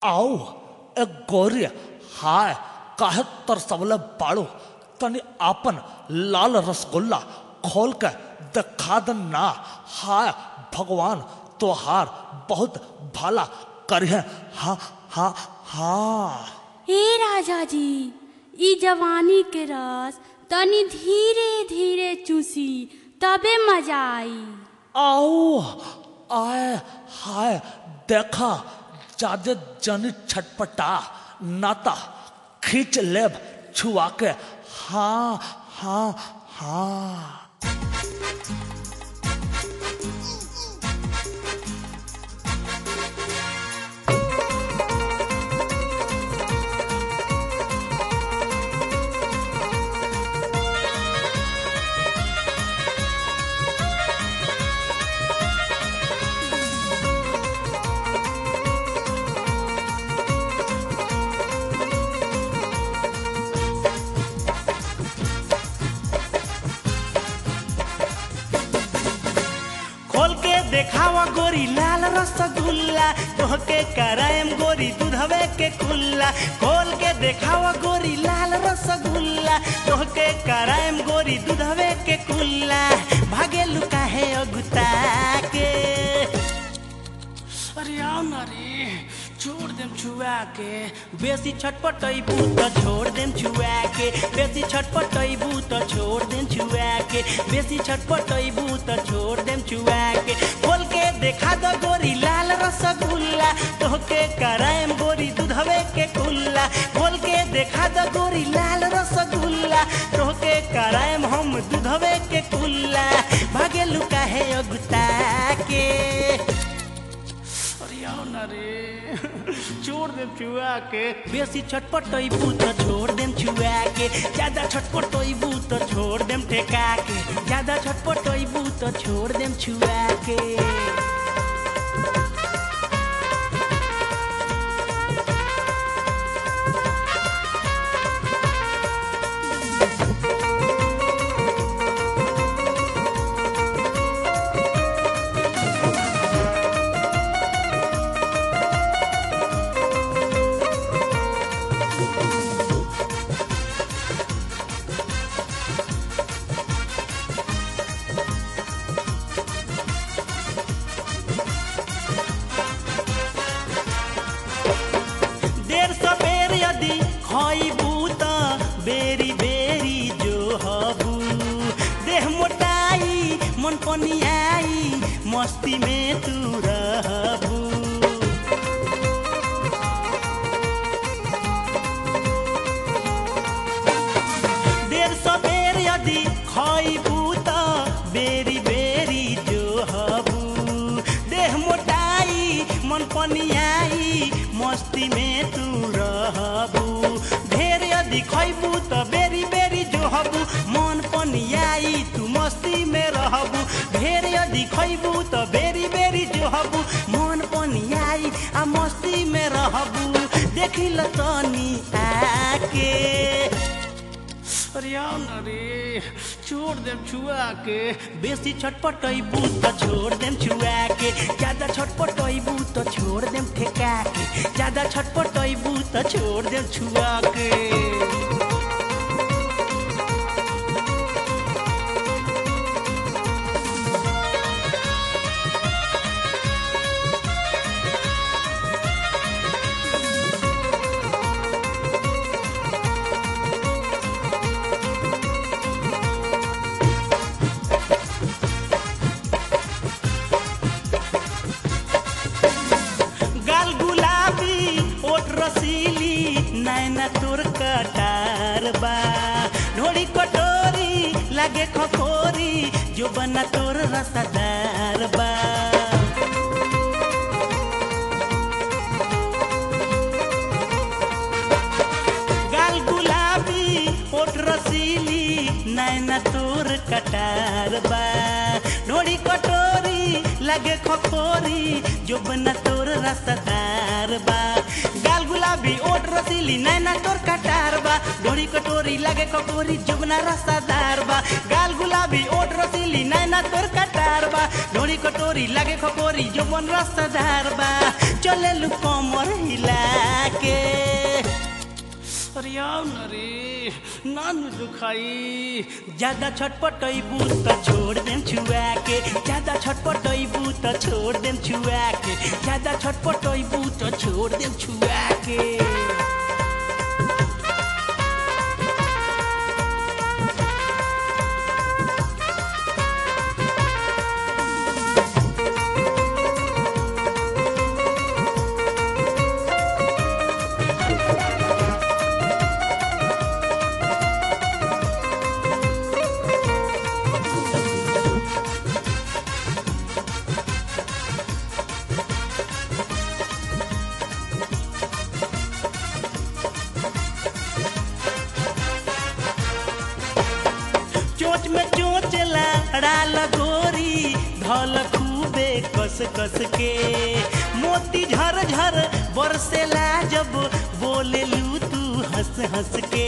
आओ ए गौरी हाय काहे तरसवले बाड़ो तनी आपन लाल रसगुल्ला खोल के दिखा दन ना हाय भगवान तोहार बहुत भला करिहे हा हा हा हे राजा जी ई जवानी के रस तनी धीरे धीरे चूसी तबे मजा आई आओ आए हाय देखा जादे जनी छटपटा नाता खींच लेब छुआ के हाँ हाँ हाँ खोल के देखावा गोरी लाल रसगुल्ला तोहके करायम गोरी दूधवे के कुल्ला खोल के देखावा गोरी लाल रसगुल्ला तोहके करायम गोरी दूधवे के कुल्ला भागे लुका है अगुता के अरे आओ ना रे छोड़ देम छुआ के बेसी छटपटैबू त छोड़ देम छुआ के बेसी छटपटैबू त छोड़ देम छुआ के बेसी छटपटैबू त छोड़ देम छुआ के खोल के देखा दो गोरी लाल रसगुल्ला तोहके करायम गोरी दूधवे के कुल्ला खोल के देखा दो गोरी लाल रसगुल्ला तोहके करायम हम दूधवे के कुल्ला भागे लुका है अगुता के अरे आओ ना रे छोड़ देम छुआ के बेसी छटपटैबू त छोड़ देम छुआ के ज्यादा छटपटैबू त छोड़ देम ठेका के ज्यादा छटपटैबू त छोड़ देम छुआ के देर सबेर यदि खइबू त बेरी बेरी जो हबू देह मोटाई मन पनियाई मस्ती में तू रहबू देर सबेर यदि खइबू त बेरी बेरी जो हबू देह मोटाई मन पनियाई मस्ती में तू रहबू ढेर यदि खइबू त बेरी बेरी जो हबू मन पनियाई तू मस्ती में रहबू ढेर यदि खइबू त बेरी बेरी जो हबू मन पनियाई आ मस्ती में रहबू देखी ल तनी आके अरे आओ ना रे छोड़ देम छुआ के बेसी छटपटैबू त छोड़ देम छुआ के ज्यादा छटपटैबू त छोड़ देम ठेका के ज्यादा छटपटैबू त छोड़ देम छुआ के गाल गुलाबी ओठ रसीली नैना तोर कटार बा ढोड़ी कटोरी लागे खखोरी जो बना तोर रसदार बा गाल गुलाबी ओठ रसीली नैना तोर कटार बा ढोड़ी कटोरी लगे खखोरी जो बना तोर रसदार बा गाल गुलाबी गुलाबी ओट रसीली नैना तोर कटार बा डोरी कटोरी लगे कटोरी जुगना रसादार बा गाल गुलाबी ओट रसीली नैना तोर कटार बा डोरी कटोरी लगे कटोरी जुगन रसादार बा चले लू कमर हिला के अरे आओ न रे नान दुखाई ज्यादा छटपटैबू त छोड़ देम छुआ के ज्यादा छटपटैबू त छोड़ देम छुआ के ज्यादा छटपटैबू त छोड़ देम छुआ के चोच में चोच लड़ा लगोरी धल खूबे कस कस के मोती झर झर बरसेला जब बोले लू तू हंस हंस के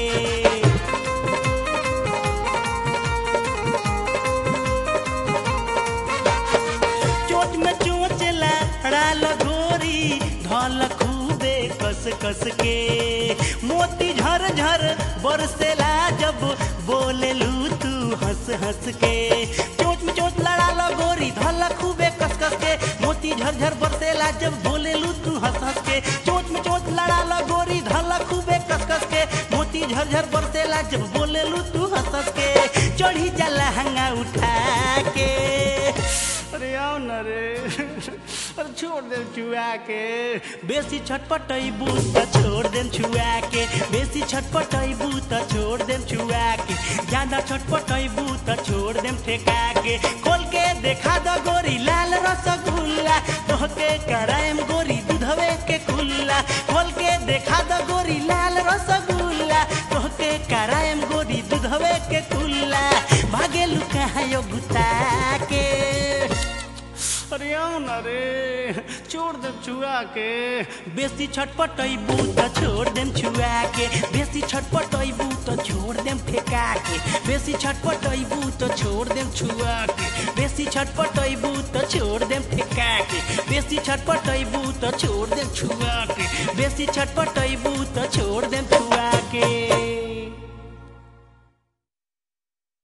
चोच में चोच लड़ा लगोरी धल खूबे कस कस के मोती झर झर बरसेला जब बोले लू तू हंस हंस के चोच में चोच लड़ा लगोरी धल खूबे कस कस के मोती झर झर बरसेला जब बोले लू तू हंस हंस के चोच में चोच लड़ा लगोरी धल खूबे कस कस के मोती झर झर बरसेला जब बोले लू तू हंस हंस के चढ़ी जाला हंगा उठा के अरे आओ न रे अरे छोड़ दे छुआ के बेसी छटपटैबू त छोड़ देम छुआ के बेसी छटपटैबू त छोड़ देम छुआ के ज्यादा छटपटैबू त छोड़ देम ठेका के खोल के देखा द गोरी लाल रसगुल्ला तोहके कराएम गोरी दूधवे के खुल्ला खोल के देखा द गोरी लाल रसगुल्ला तोहके कराएम गोरी दूधवे के खुल्ला भागेलू कहाँ यो गुता के अरे आओ न रे छोड़ दे छुआ के बेसी छटपटैबू त छोड़ देम छुआ के बेसी छटपटैबू त छोड़ देम फेंका के बेसी छटपटैबू त छोड़ देम छुआ के बेसी छटपटैबू त छोड़ देम फेंका के बेसी छटपटैबू त छोड़ देम छुआ के बेसी छटपटैबू त छोड़ देम छुआ के